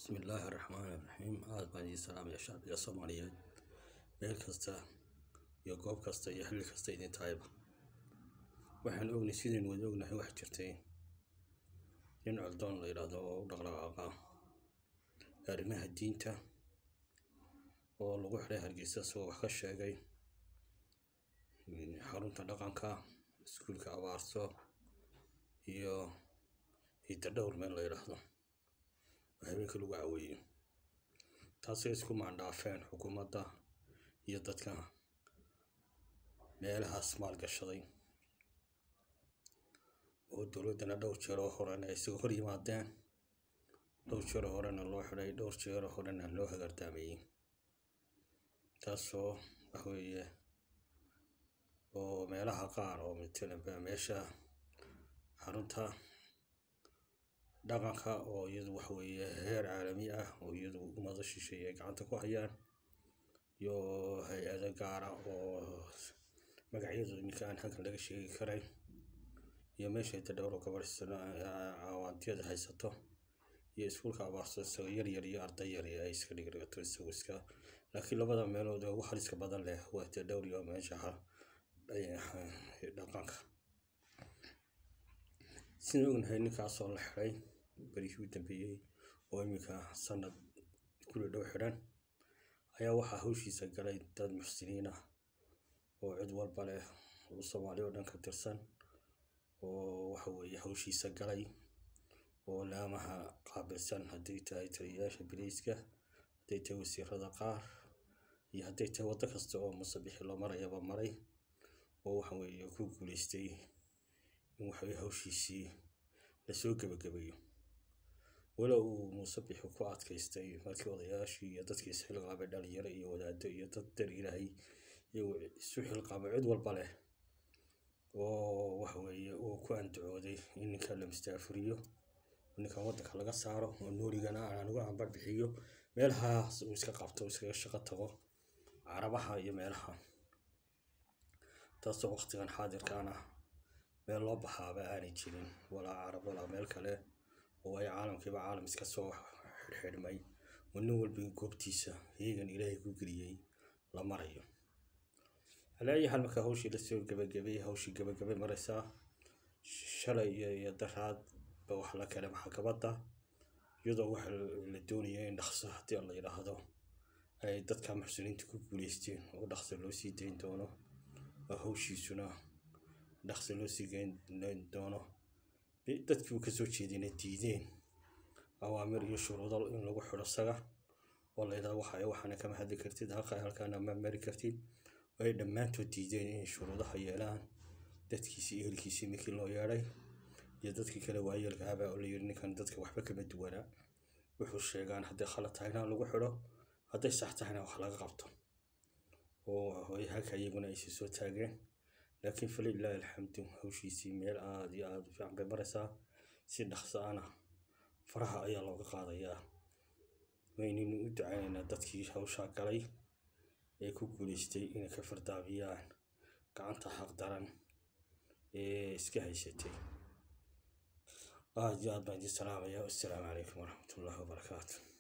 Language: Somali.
bismillaahi raxmaani raxiim aad baan idin salaamaya shacbiga soomaaliyeed meel kasta iyo goob kasta iyo xilli kasta idin tahayba waxaan ognay sidaynu wada ognahay wax jirtay nin coldoon la yidhaahdo oo u dhaqdhaqaaqa arrimaha diinta oo lagu xidhay hargeysa isagoo wax ka sheegay xarunta dhaqanka iskuulka abaarso iyo hidadhowr meel la yidhaahdo oo habeenka lagu caweeyo taasay isku maandhaafeen xukuumadda iyo dadka meelahaas maalgashaday oo dowladdana dhowr jeeroo horena ay isaga hor yimaadeen dhowr jeeroo horena loo xidhay dhowr jeeroo horena loo hagardaameeyey taasoo waxa weeye oo meelaha qaar oo matalanba meesha xarunta dhaqanka oo iyadu waxa weeye heer caalami ah oo iyadu ummado shisheeye ay gacanta ku hayaan iyo hay-ado gaara oo magacyadu iminka aan halkan laga sheegi karay iyo meesha hidadhowr oo gabadh cawaantiyada haysato iyo iskuulka abaarso isagoo yar yar iyo arday yar ay iska dhigdhigato isagu iska laakiin labada meelood ee ugu haliska badan leh waa hidadhowr iyo meesha dhaqanka sidaan ognahay ninkaasoo la xidhay berihii u dambeeyey oo iminka sanad kuli dhow xidhan ayaa waxaa hawshiisa galay dad muxsiniin ah oo cid walba leh oo soomaali oo dhan ka tirsan oo waxa weeye hawshiisa galay oo laamaha qaabilsan hadday tahay taliyayaasha biliiska hadday tahay wasiirada qaar iyo hadday tahay waddo kasta oo musabixi loo marayaba maray oo waxa weeye ku guuleystay in waxaweye hawshiisii lasoo gebagabeeyo walow uu musabixi ku adkaystay markii odayaashii iyo dadkii isxilqaamay dhalinyaro iyo wadaado iyo dad dar ilaahay iyagoo isu xilqaamay cid walba leh oo waxa weeye uu ku andacooday in ninkan la mustaafuriyo ninkan waddanka laga saaro oo noorigana aan uga ambar bixiyo meelahaas uu iska qabto iskaga shaqo tago carabaha iyo meelaha taasoo waqtigan xaadirkaana meel loo baxaaba aanay jirin walaa carab walaa meel kale oo ay caalamkiiba caalam iska soo xidhxidhmay oo nin walba goobtiisa heegan ilaahay ku geliyey la marayo calaa ayi xaal markaa hawshii lasoo gebagabay hawshii gebagabay maraysaa shalay iyo daraad ba wax la kale maxkamadda iyadoo waxa la doonaya in dhaqso haddii la yidhaahdo ay dadka muxsiniinta ku guuleysteen oo dhaqso loo sii dayn doono oo hawshiisuna dhaqso loo sii geyn doono dadkii uu kasoo jeedina diideen awaamir iyo shuruudo in lagu xidho saga oo la yidhahdo waxa waxaana kama hadli kartid halka halkaana ma mari kartid oo ay dhammaantood diideen inay shuruudaha yeelaan dadkiisii iyo ehelkiisii ninkii loo yeedhay iyo dadkii kale waayeelkahabaa oo la yidhi ninkan dadka waxba kama duwanaa wuxuu sheegaan hadday khalad tahayna lagu xidho hadday sax tahayna wax laga qabto oo halka iyaguna aysi soo taageen laakiin falilaahi alxamdu hawshiisii meel aada iyo aada u fiican bay maraysaa si dhaqso ana faraha ayaa looga qaadayaa waynaynu u ducaynaynaa dadkii hawshaa galay ee ku guuleystay inay ka fardaabiyaan gacanta xaqdaran ee iska haysatay aada iyo aad baan idin salaamaya wassalaamu calaykum waraxmatullaahi wabarakaatu